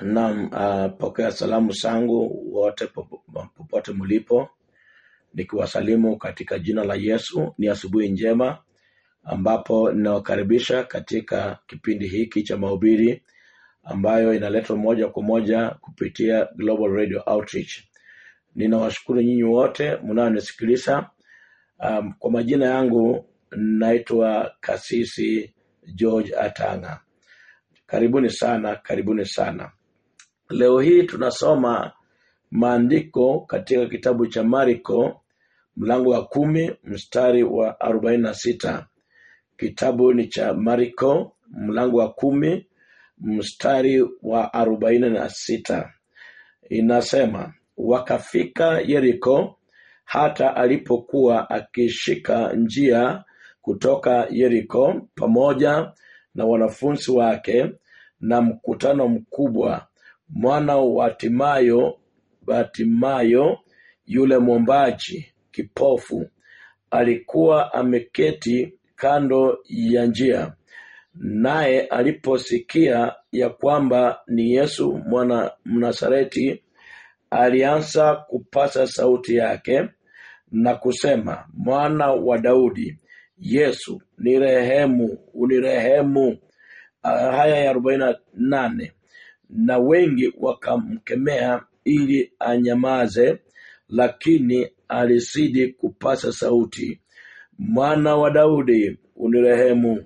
Naam, uh, pokea salamu zangu wote popo- popote mlipo, nikiwasalimu katika jina la Yesu. Ni asubuhi njema ambapo ninawakaribisha katika kipindi hiki cha mahubiri ambayo inaletwa moja kwa moja kupitia Global Radio Outreach. Ninawashukuru nyinyi wote mnaonisikiliza. Um, kwa majina yangu naitwa Kasisi George Atanga. Karibuni sana, karibuni sana. Leo hii tunasoma maandiko katika kitabu cha Marko mlango wa kumi mstari wa arobaini na sita. Kitabu ni cha Marko mlango wa kumi mstari wa arobaini na sita. Inasema, wakafika Yeriko, hata alipokuwa akishika njia kutoka Yeriko pamoja na wanafunzi wake na mkutano mkubwa, mwana wa Timayo Batimayo yule mwombaji kipofu alikuwa ameketi kando ya njia. Naye aliposikia ya kwamba ni Yesu mwana Mnasareti, alianza kupasa sauti yake na kusema, mwana wa Daudi, Yesu nirehemu, unirehemu. Haya ya arobaini na nane. Na wengi wakamkemea ili anyamaze, lakini alizidi kupasa sauti, mwana wa Daudi, unirehemu.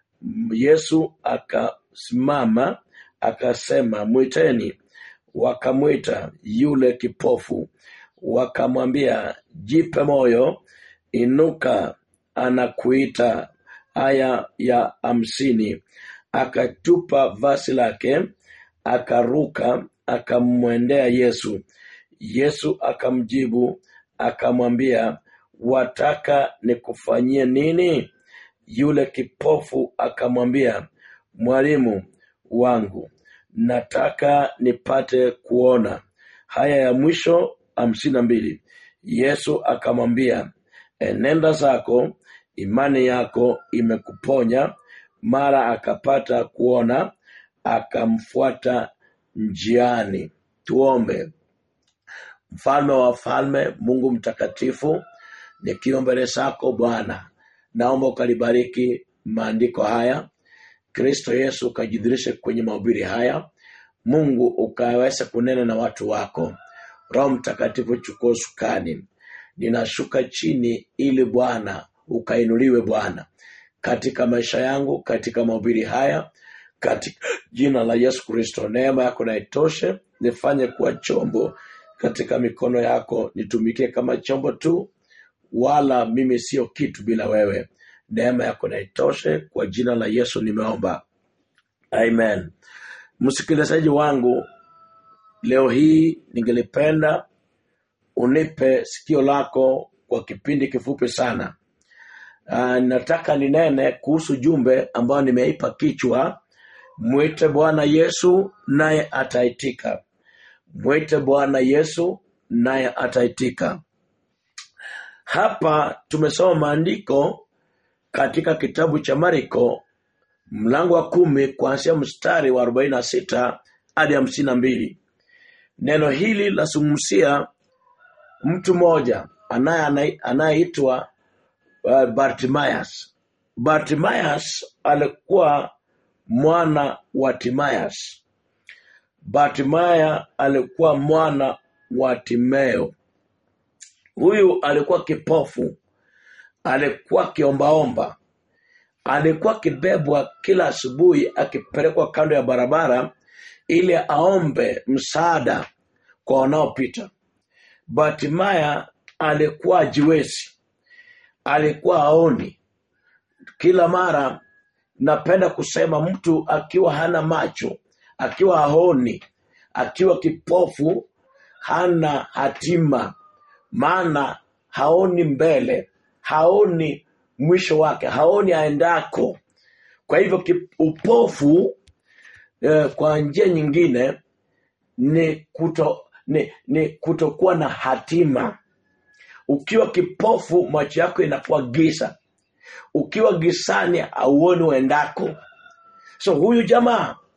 Yesu akasimama akasema, mwiteni. Wakamwita yule kipofu, wakamwambia, jipe moyo, inuka, anakuita. Aya ya hamsini. Akatupa vazi lake, akaruka, akamwendea Yesu. Yesu akamjibu akamwambia, wataka nikufanyie nini? Yule kipofu akamwambia, mwalimu wangu, nataka nipate kuona. Haya ya mwisho hamsini na mbili. Yesu akamwambia, enenda zako, imani yako imekuponya. Mara akapata kuona, akamfuata njiani. Tuombe. Mfalme wa wafalme, Mungu mtakatifu, nikiwa mbele zako Bwana, naomba ukalibariki maandiko haya. Kristo Yesu ukajidhirishe kwenye mahubiri haya. Mungu ukaweza kunena na watu wako. Roho Mtakatifu, chukua usukani. Ninashuka chini ili Bwana ukainuliwe Bwana katika maisha yangu, katika mahubiri haya, katika jina la Yesu Kristo. Neema yako na itoshe, nifanye kuwa chombo katika mikono yako, nitumikie kama chombo tu, wala mimi sio kitu bila wewe. Neema yako na itoshe, kwa jina la Yesu nimeomba, amen. Msikilizaji wangu, leo hii ningelipenda unipe sikio lako kwa kipindi kifupi sana. Uh, nataka ninene kuhusu jumbe ambayo nimeipa kichwa mwite Bwana Yesu naye ataitika. Mwite Bwana Yesu naye ataitika. Hapa tumesoma maandiko katika kitabu cha Marko mlango wa kumi kuanzia mstari wa arobaini na sita hadi hamsini na mbili. Neno hili lazungumzia mtu mmoja anaye- anayeitwa uh, Bartimayas. Bartimayas alikuwa mwana wa Timayas. Bartimaya alikuwa mwana wa Timeo. Huyu alikuwa kipofu, alikuwa akiombaomba, alikuwa akibebwa kila asubuhi akipelekwa kando ya barabara ili aombe msaada kwa wanaopita. Bartimaya alikuwa ajiwezi, alikuwa aoni. Kila mara napenda kusema mtu akiwa hana macho, akiwa haoni, akiwa kipofu, hana hatima, maana haoni mbele, haoni mwisho wake, haoni aendako. Kwa hivyo ki- upofu eh, kwa njia nyingine ni kuto ni, ni kutokuwa na hatima. Ukiwa kipofu, macho yako inakuwa giza. Ukiwa gizani, hauoni uendako. So huyu jamaa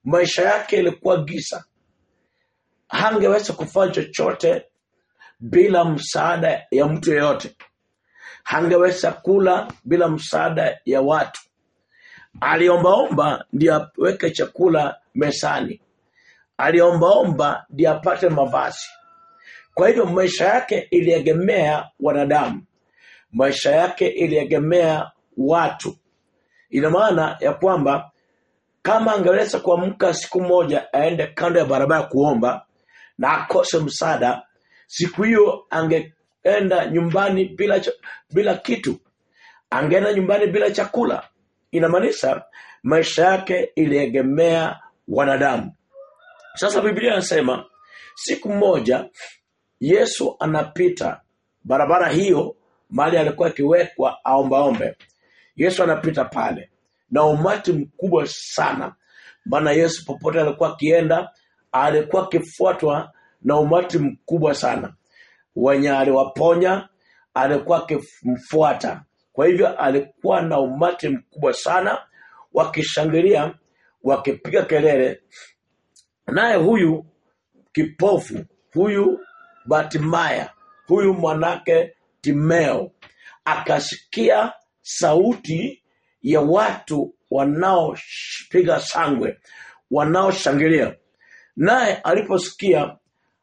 maisha yake ilikuwa giza hangeweza kufanya chochote bila msaada ya mtu yeyote hangeweza kula bila msaada ya watu aliombaomba ndio aweke chakula mesani aliombaomba ndio apate mavazi kwa hivyo maisha yake iliegemea wanadamu maisha yake iliegemea watu ina maana ya kwamba kama angeweza kuamka siku moja aende kando ya barabara kuomba na akose msaada siku hiyo angeenda nyumbani bila, cha- bila kitu angeenda nyumbani bila chakula inamaanisha maisha yake iliegemea wanadamu sasa biblia inasema siku moja yesu anapita barabara hiyo mahali alikuwa akiwekwa aombaombe yesu anapita pale na umati mkubwa sana maana yesu popote alikuwa akienda alikuwa akifuatwa na umati mkubwa sana wenye aliwaponya alikuwa akimfuata kwa hivyo alikuwa na umati mkubwa sana wakishangilia wakipiga kelele naye huyu kipofu huyu batimaya huyu mwanake timeo akasikia sauti ya watu wanaopiga sangwe wanaoshangilia naye aliposikia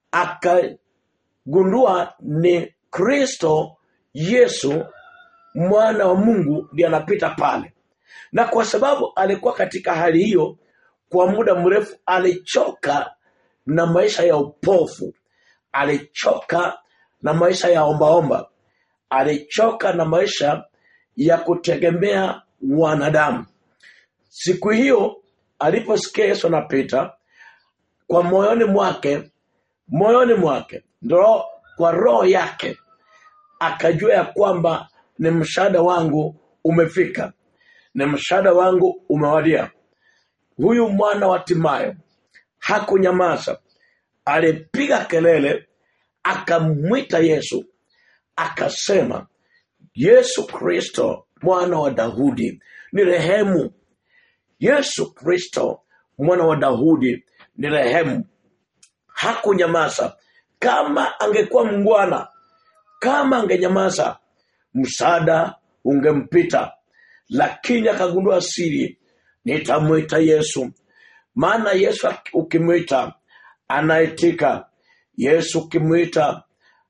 akagundua ni kristo yesu mwana wa mungu ndiye anapita pale na kwa sababu alikuwa katika hali hiyo kwa muda mrefu alichoka na maisha ya upofu alichoka na maisha ya ombaomba alichoka na maisha ya kutegemea wanadamu siku hiyo aliposikia yesu anapita kwa moyoni mwake moyoni mwake ndo kwa roho yake akajua ya kwamba ni msaada wangu umefika ni msaada wangu umewadia huyu mwana wa timayo hakunyamaza alipiga kelele akamwita yesu akasema yesu kristo mwana wa daudi ni rehemu yesu kristo mwana wa daudi ni rehemu hakunyamaza kama angekuwa mngwana kama angenyamaza msaada ungempita lakini akagundua siri nitamwita yesu maana yesu aki- ukimwita anaitika yesu ukimwita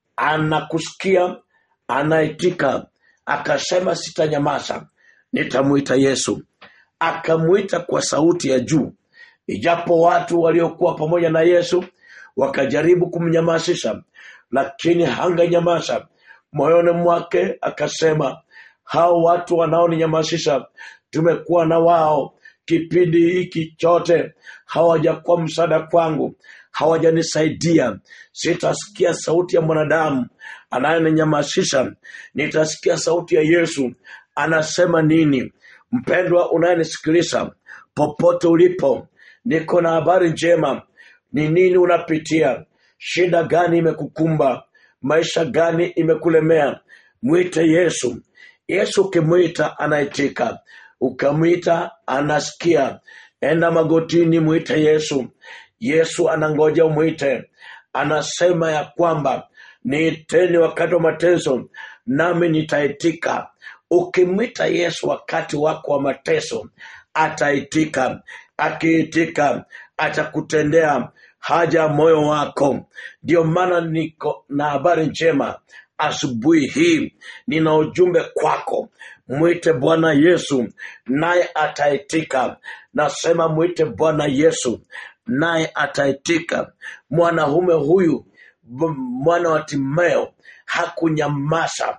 anakusikia anaitika akasema sitanyamaza nitamwita yesu akamwita kwa sauti ya juu ijapo watu waliokuwa pamoja na yesu wakajaribu kumnyamazisha lakini hanganyamaza moyoni mwake akasema hao watu wanaoninyamazisha tumekuwa na wao kipindi hiki chote hawajakuwa msaada kwangu hawajanisaidia sitasikia sauti ya mwanadamu anayeninyamazisha nitasikia sauti ya yesu anasema nini mpendwa unayenisikiliza popote ulipo niko na habari njema ni nini unapitia shida gani imekukumba maisha gani imekulemea mwite yesu yesu ukimwita anaitika ukamwita anasikia enda magotini mwite yesu yesu anangoja umwite anasema ya kwamba niiteni wakati wa mateso nami nitaitika ukimwita yesu wakati wako wa mateso ataitika akiitika atakutendea haja ya moyo wako ndio maana niko na habari njema asubuhi hii nina ujumbe kwako mwite bwana yesu naye ataitika nasema mwite bwana yesu naye ataitika mwanaume huyu b- mwana wa timeo hakunyamaza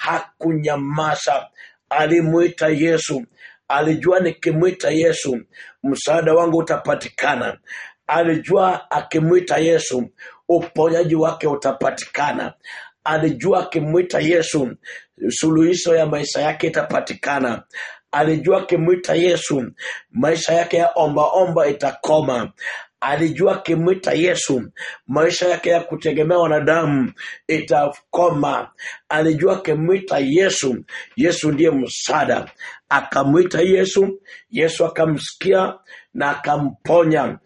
hakunyamaza alimwita yesu alijua nikimwita yesu msaada wangu utapatikana alijua akimwita yesu uponyaji wake utapatikana alijua akimwita yesu suluhisho ya maisha yake itapatikana alijua akimwita yesu maisha yake ya ombaomba itakoma alijua akimwita yesu maisha yake ya kutegemea wanadamu itakoma alijua akimwita yesu yesu ndiye msaada akamwita yesu yesu akamsikia na akamponya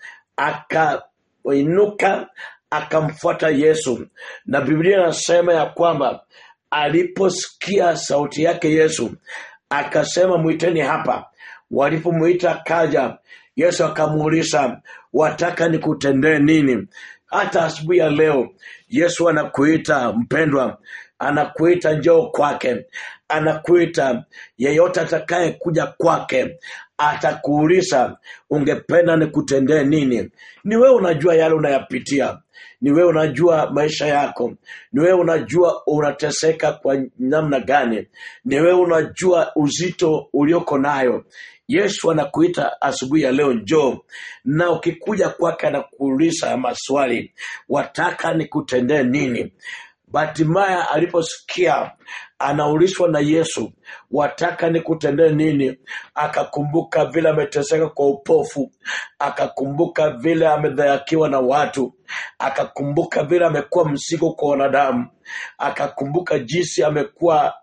akainuka akamfuata yesu na biblia inasema ya kwamba aliposikia sauti yake yesu akasema mwiteni hapa walipomwita kaja yesu akamuuliza wataka nikutendee nini hata asubuhi ya leo yesu anakuita mpendwa anakuita njoo kwake anakuita yeyote atakaye kuja kwake atakuuliza ungependa nikutendee nini ni wewe unajua yale unayapitia ni wewe unajua maisha yako ni wewe unajua unateseka kwa namna gani ni wewe unajua uzito ulioko nayo yesu anakuita asubuhi ya leo njoo na ukikuja kwake anakuuliza maswali wataka nikutendee nini Batimaya aliposikia anaulishwa na Yesu, wataka nikutendee nini? Akakumbuka vile ameteseka kwa upofu, akakumbuka vile amedhayakiwa na watu, akakumbuka vile amekuwa mzigo kwa wanadamu, akakumbuka jinsi amekuwa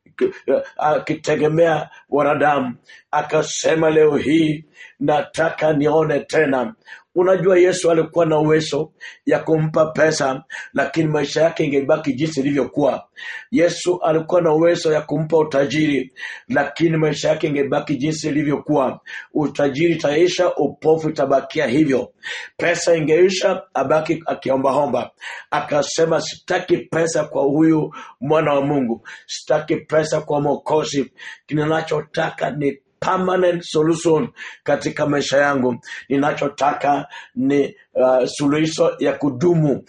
akitegemea wanadamu. Akasema, leo hii nataka nione tena unajua yesu alikuwa na uwezo ya kumpa pesa lakini maisha yake ingebaki jinsi ilivyokuwa yesu alikuwa na uwezo ya kumpa utajiri lakini maisha yake ingebaki jinsi ilivyokuwa utajiri itaisha upofu itabakia hivyo pesa ingeisha abaki akiombaomba akasema sitaki pesa kwa huyu mwana wa mungu sitaki pesa kwa mokozi kinachotaka ni permanent solution katika maisha yangu ninachotaka ni uh, suluhisho ya kudumu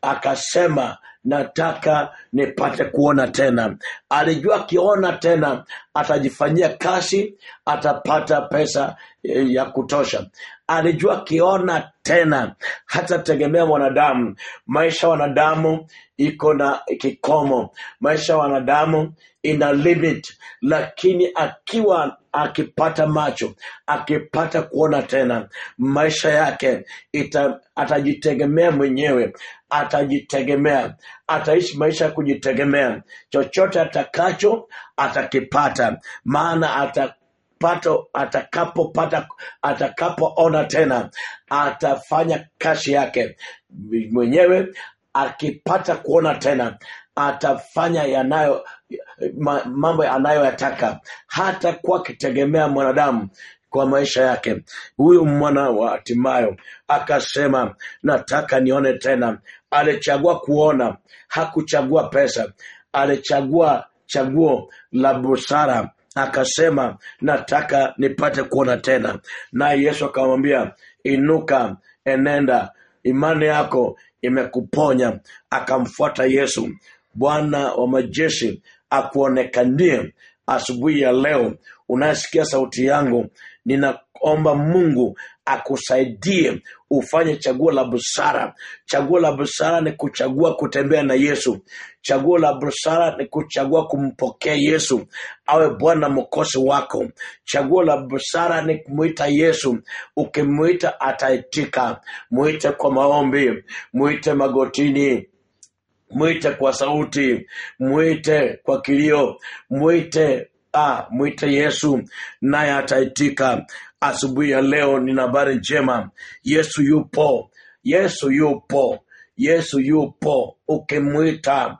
akasema nataka nipate kuona tena alijua akiona tena atajifanyia kazi atapata pesa eh, ya kutosha alijua akiona tena hatategemea mwanadamu maisha ya wanadamu iko na kikomo maisha ya wanadamu ina limit lakini akiwa akipata macho akipata kuona tena maisha yake ita, atajitegemea mwenyewe atajitegemea ataishi maisha ya kujitegemea chochote atakacho atakipata maana ata pato atakapopata atakapoona tena atafanya kazi yake mwenyewe akipata kuona tena atafanya yanayo ma, mambo anayoyataka hata kuwa akitegemea mwanadamu kwa maisha yake huyu mwana wa hatimayo akasema nataka nione tena alichagua kuona hakuchagua pesa alichagua chaguo la busara akasema nataka nipate kuona tena naye yesu akamwambia inuka enenda imani yako imekuponya akamfuata yesu bwana wa majeshi akuonekanie asubuhi ya leo unayesikia sauti yangu ninaomba mungu akusaidie ufanye chaguo la busara chaguo la busara ni kuchagua kutembea na yesu chaguo la busara ni kuchagua kumpokea yesu awe bwana mkosi wako chaguo la busara ni kumwita yesu ukimwita ataitika mwite kwa maombi mwite magotini mwite kwa sauti mwite kwa kilio mwite ah, mwite yesu naye ataitika asubuhi ya leo nina habari njema yesu yupo yesu yupo yesu yupo ukimwita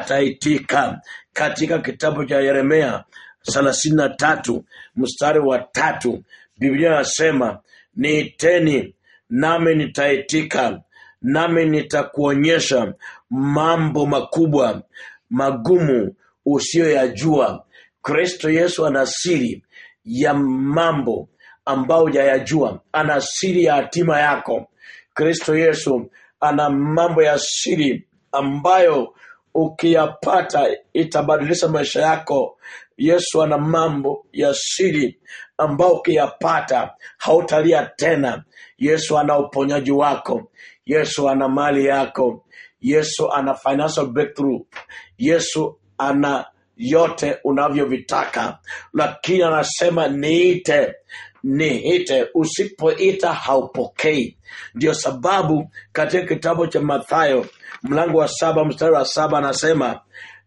ataitika katika kitabu cha yeremia thelathini na tatu mstari wa tatu biblia anasema niiteni nami nitaitika nami nitakuonyesha mambo makubwa magumu usiyoyajua kristo yesu ana siri ya mambo ambayo hujayajua ana siri ya hatima yako kristo yesu ana mambo ya siri ambayo ukiyapata itabadilisha maisha yako yesu ana mambo ya siri ambayo ukiyapata hautalia tena yesu ana uponyaji wako yesu ana mali yako yesu ana financial breakthrough yesu ana yote unavyovitaka lakini anasema niite niite usipoita haupokei ndio sababu katika kitabu cha mathayo mlango wa saba mstari wa saba anasema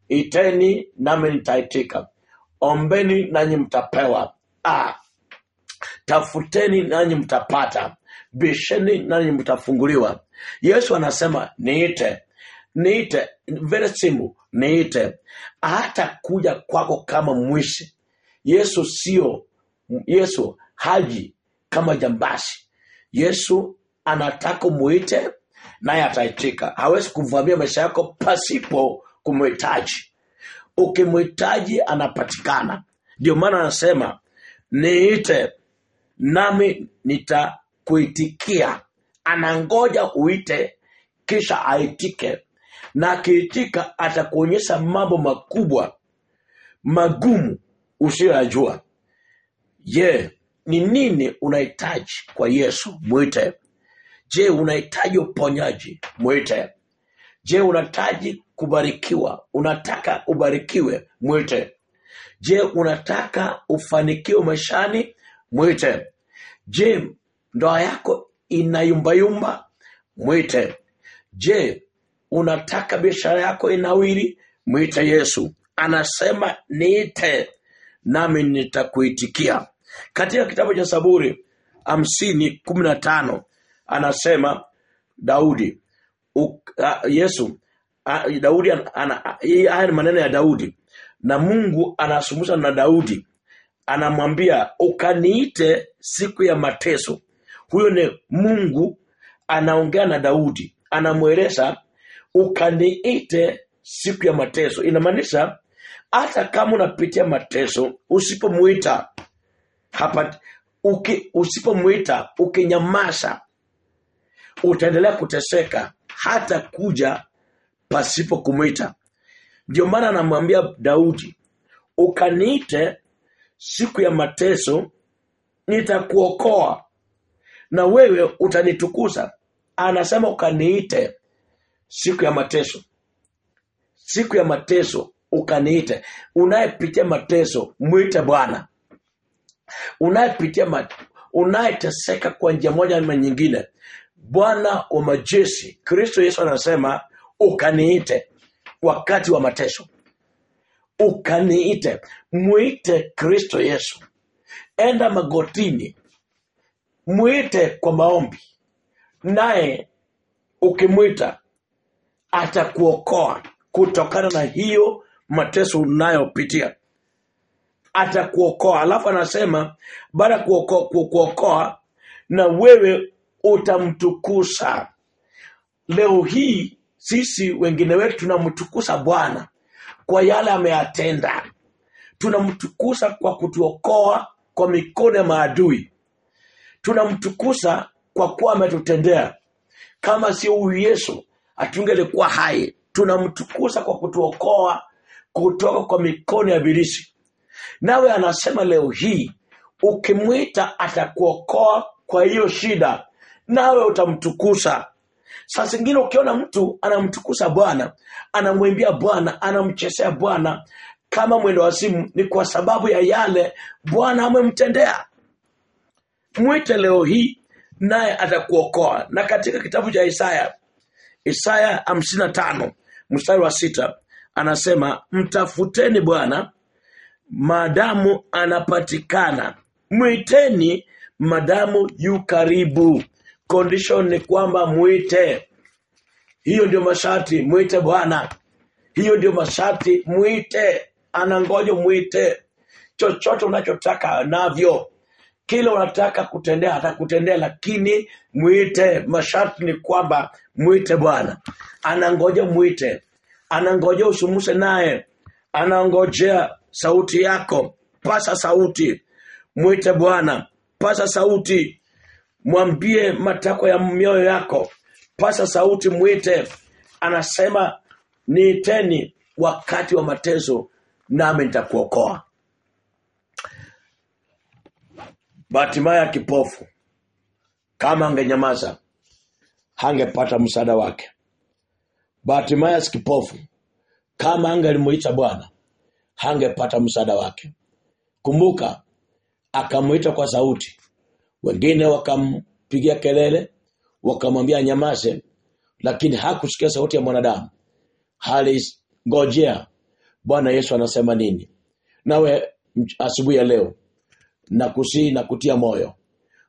iteni nami nitaitika ombeni nanyi mtapewa ah, tafuteni nanyi mtapata bisheni nanyi mtafunguliwa yesu anasema niite niite very simple niite hata kuja kwako kama mwishi yesu sio yesu haji kama jambasi yesu anataka muite naye ataitika hawezi kuvamia maisha yako pasipo kumhitaji ukimhitaji anapatikana ndio maana anasema niite nami nitakuitikia anangoja uite kisha aitike na akiitika atakuonyesha mambo makubwa magumu usiyoyajua je ni nini unahitaji kwa yesu mwite je unahitaji uponyaji mwite je unahitaji kubarikiwa unataka ubarikiwe mwite je unataka ufanikiwe maishani mwite je ndoa yako inayumbayumba mwite je unataka biashara yako inawiri mwite yesu anasema niite nami nitakuitikia katika kitabu cha saburi hamsini kumi na tano anasema daudi u, a, yesu a, daudi ana- ana- hii- haya ni maneno ya daudi na mungu anasumusa na daudi anamwambia ukaniite siku ya mateso huyo ni mungu anaongea na daudi anamweleza ukaniite siku ya mateso inamaanisha hata kama unapitia mateso usipomwita hapa uki, usipomwita ukinyamaza utaendelea kuteseka hata kuja pasipo kumwita ndio maana anamwambia daudi ukaniite siku ya mateso nitakuokoa na wewe utanitukuza anasema ukaniite siku ya mateso siku ya mateso ukaniite unayepitia mateso mwite bwana unayepitia ma- unayeteseka kwa njia moja ama nyingine bwana wa majeshi kristo yesu anasema ukaniite wakati wa mateso ukaniite mwite kristo yesu enda magotini mwite kwa maombi naye ukimwita atakuokoa kutokana na hiyo mateso unayopitia atakuokoa alafu anasema baada ya kuoko- ku- kuokoa na wewe utamtukusa leo hii sisi wengine wetu tunamtukusa bwana kwa yale ameyatenda tunamtukusa kwa kutuokoa kwa mikono ya maadui tunamtukusa kwa kuwa ametutendea kama sio huyu yesu hatungelikuwa hai tunamtukusa kwa kutuokoa kutoka kwa mikono ya ibilisi nawe anasema leo hii ukimwita atakuokoa kwa hiyo shida nawe utamtukusa saa zingine ukiona mtu anamtukusa bwana anamwimbia bwana anamchezea bwana kama mwendo wa simu ni kwa sababu ya yale bwana amemtendea mwite leo hii naye atakuokoa na katika kitabu cha isaya isaya 55 mstari wa sita anasema mtafuteni bwana maadamu anapatikana mwiteni madamu yu karibu condition ni kwamba mwite hiyo ndio masharti mwite bwana hiyo ndio masharti mwite anangoja mwite chochote unachotaka navyo kile unataka kutendea atakutendea lakini mwite masharti ni kwamba mwite bwana anangoja mwite anangoja usumuse naye anangojea sauti yako pasa sauti mwite bwana pasa sauti mwambie matakwa ya mioyo yako pasa sauti mwite anasema niiteni wakati wa mateso nami nitakuokoa Batimaya kipofu kama angenyamaza hangepata msaada wake. Batimaya kipofu kama angelimuita Bwana hangepata msaada wake. Kumbuka akamuita kwa sauti, wengine wakampigia kelele, wakamwambia nyamaze, lakini hakusikia sauti ya mwanadamu. Halingojea Bwana Yesu anasema nini. Nawe mch- asubuhi ya leo na kusii na kutia moyo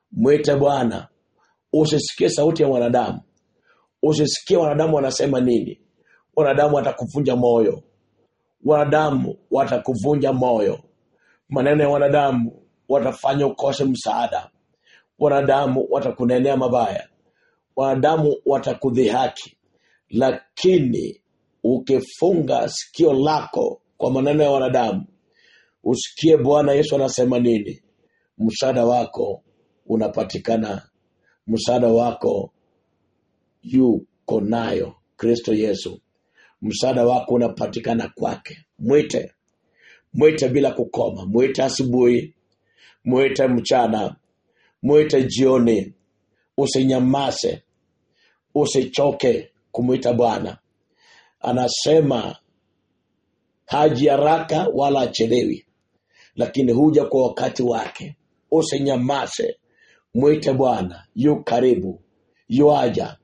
mwite bwana usisikie sauti ya wanadamu usisikie wanadamu wanasema nini wanadamu watakuvunja moyo wanadamu watakuvunja moyo maneno ya wanadamu watafanya ukose msaada wanadamu watakunenea mabaya wanadamu watakudhihaki lakini ukifunga sikio lako kwa maneno ya wanadamu usikie bwana yesu anasema nini msaada wako unapatikana msaada wako yuko nayo kristo yesu msaada wako unapatikana kwake mwite mwite bila kukoma mwite asubuhi mwite mchana mwite jioni usinyamase usichoke kumwita bwana anasema haji haraka wala achelewi lakini huja kwa wakati wake usinyamase mwite bwana yu karibu yuaja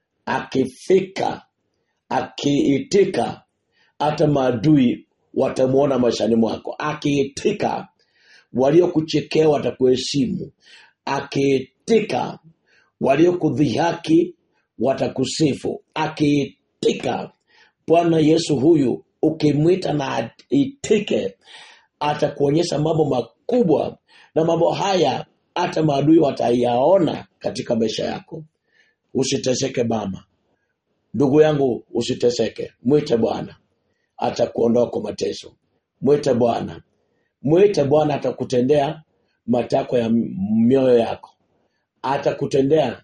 akifika akiitika hata maadui watamwona maishani mwako akiitika waliokuchekea watakuheshimu akiitika waliokudhihaki watakusifu akiitika bwana yesu huyu ukimwita na itike atakuonyesha mambo makubwa na mambo haya hata maadui watayaona katika maisha yako usiteseke mama ndugu yangu usiteseke mwite bwana atakuondoa kwa mateso mwite bwana mwite bwana atakutendea matakwa ya mioyo yako atakutendea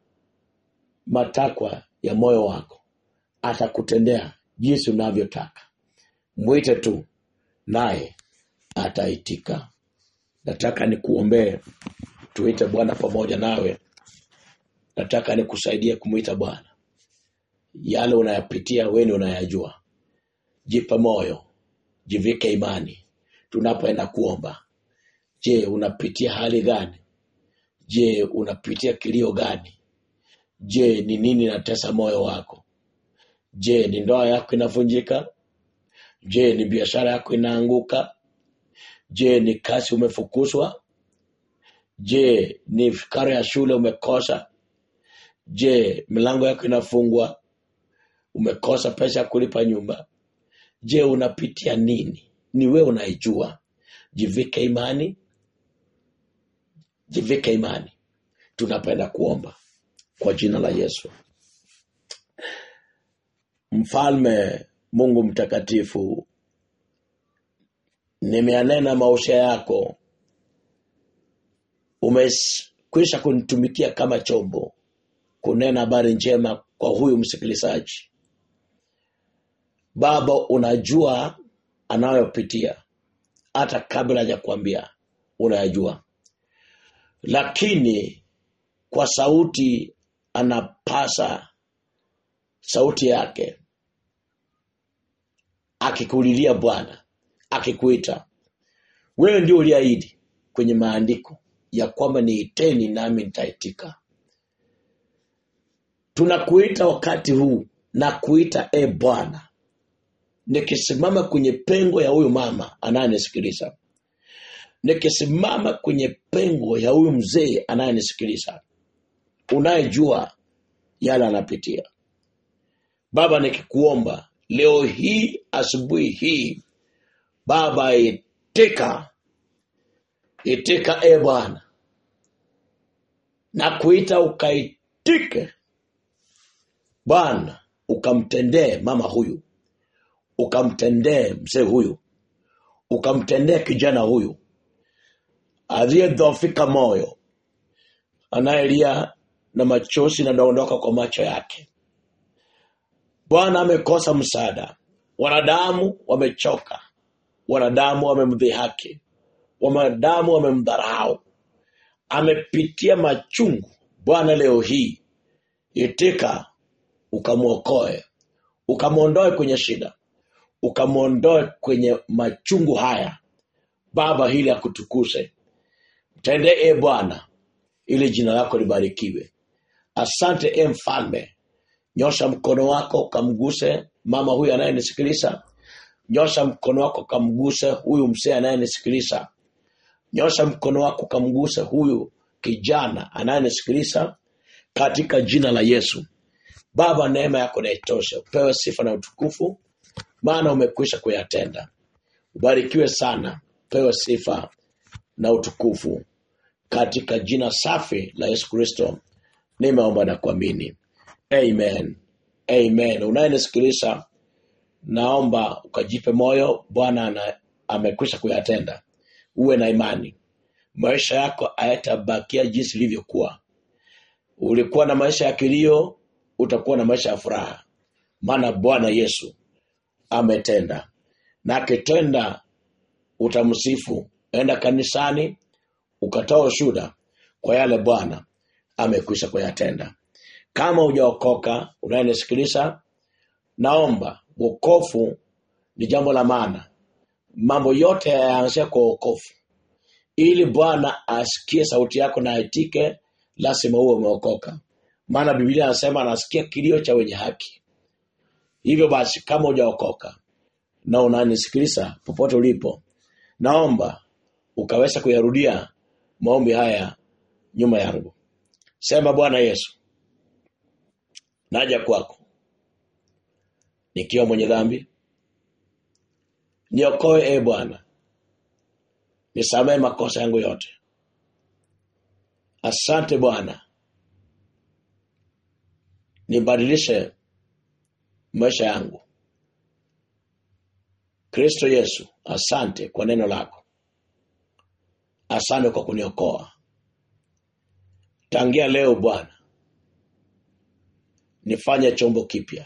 matakwa ya moyo wako atakutendea jinsi unavyotaka mwite tu naye ataitika nataka nikuombee tuite bwana pamoja nawe nataka nikusaidie kumwita bwana yale unayapitia weni unayajua jipe moyo jivike imani tunapoenda kuomba je unapitia hali gani je unapitia kilio gani je ni nini natesa moyo wako je ni ndoa yako inavunjika je ni biashara yako inaanguka je ni kazi umefukuzwa je ni karo ya shule umekosa je milango yako inafungwa umekosa pesa ya kulipa nyumba je unapitia nini ni wewe unaijua jivike imani jivike imani tunapenda kuomba kwa jina la yesu mfalme mungu mtakatifu nimeanena maisha yako umekwisha kunitumikia kama chombo kunena habari njema kwa huyu msikilizaji baba unajua anayopitia hata kabla hajakwambia unayajua lakini kwa sauti anapasa sauti yake akikulilia bwana akikuita wewe ndio uliahidi kwenye maandiko ya kwamba niiteni nami nitaitika tunakuita wakati huu na kuita e bwana nikisimama kwenye pengo ya huyu mama anayenisikiliza nikisimama kwenye pengo ya huyu mzee anayenisikiliza unayejua yale anapitia baba nikikuomba leo hii asubuhi hii baba itika itika e bwana na kuita ukaitike bwana ukamtendee mama huyu ukamtendee mzee huyu ukamtendee kijana huyu aliyedhofika moyo anayelia na machozi yanadondoka kwa macho yake bwana amekosa msaada wanadamu wamechoka wanadamu wamemdhihaki wanadamu wamemdharau amepitia machungu bwana leo hii itika ukamwokoe ukamwondoe kwenye shida ukamwondoe kwenye machungu haya baba hili akutukuse mtendee e bwana ili jina lako libarikiwe asante e mfalme nyosha mkono wako ukamguse mama huyu anayenisikiliza nyosha mkono wako ukamguse huyu msee anayenisikiliza nyosha mkono wako ukamguse huyu kijana anayenisikiliza katika jina la Yesu. Baba, neema yako na itoshe, upewe sifa na utukufu, maana umekwisha kuyatenda. Ubarikiwe sana, upewe sifa na utukufu katika jina safi la Yesu Kristo nimeomba na kuamini, amen, amen. Unayenisikiliza, naomba ukajipe moyo, Bwana ana- amekwisha kuyatenda. Uwe na imani, maisha yako hayatabakia jinsi ilivyokuwa. Ulikuwa na maisha ya kilio, utakuwa na maisha ya furaha, maana Bwana Yesu ametenda, na akitenda utamsifu. Enda kanisani ukatoa ushuhuda kwa yale Bwana amekwisha kuyatenda. Kama hujaokoka unayenisikiliza, naomba wokovu ni jambo la maana. Mambo yote yaanzia kwa wokovu, ili Bwana asikie sauti yako na aitike, lazima uwe umeokoka, maana Biblia anasema anasikia kilio cha wenye haki. Hivyo basi, kama hujaokoka na unanisikiliza popote ulipo, naomba ukaweza kuyarudia maombi haya nyuma yangu. Sema, Bwana Yesu, naja kwako nikiwa mwenye dhambi, niokoe e Bwana, nisamehe makosa yangu yote. Asante Bwana, nibadilishe maisha yangu. Kristo Yesu, asante kwa neno lako, asante kwa kuniokoa. Tangia leo Bwana, nifanye chombo kipya.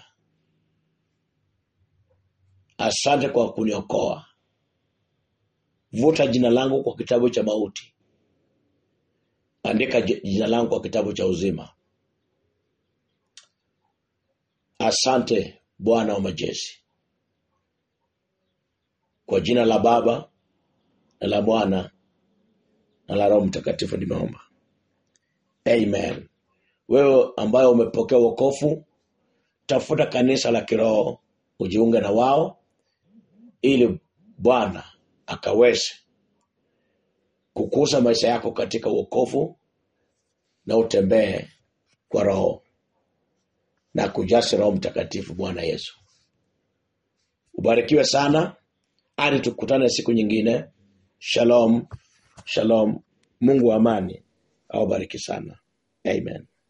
Asante kwa kuniokoa. Vuta jina langu kwa kitabu cha mauti, andika j- jina langu kwa kitabu cha uzima. Asante Bwana wa majeshi, kwa jina la Baba na la Mwana na la Roho Mtakatifu nimeomba, amen. Wewe ambaye umepokea wokovu, tafuta kanisa la kiroho ujiunge na wao, ili Bwana akaweze kukuza maisha yako katika wokovu na utembee kwa Roho na kujasi Roho Mtakatifu. Bwana Yesu, ubarikiwe sana hadi tukutane siku nyingine. Shalom, shalom. Mungu wa amani awabariki sana, amen.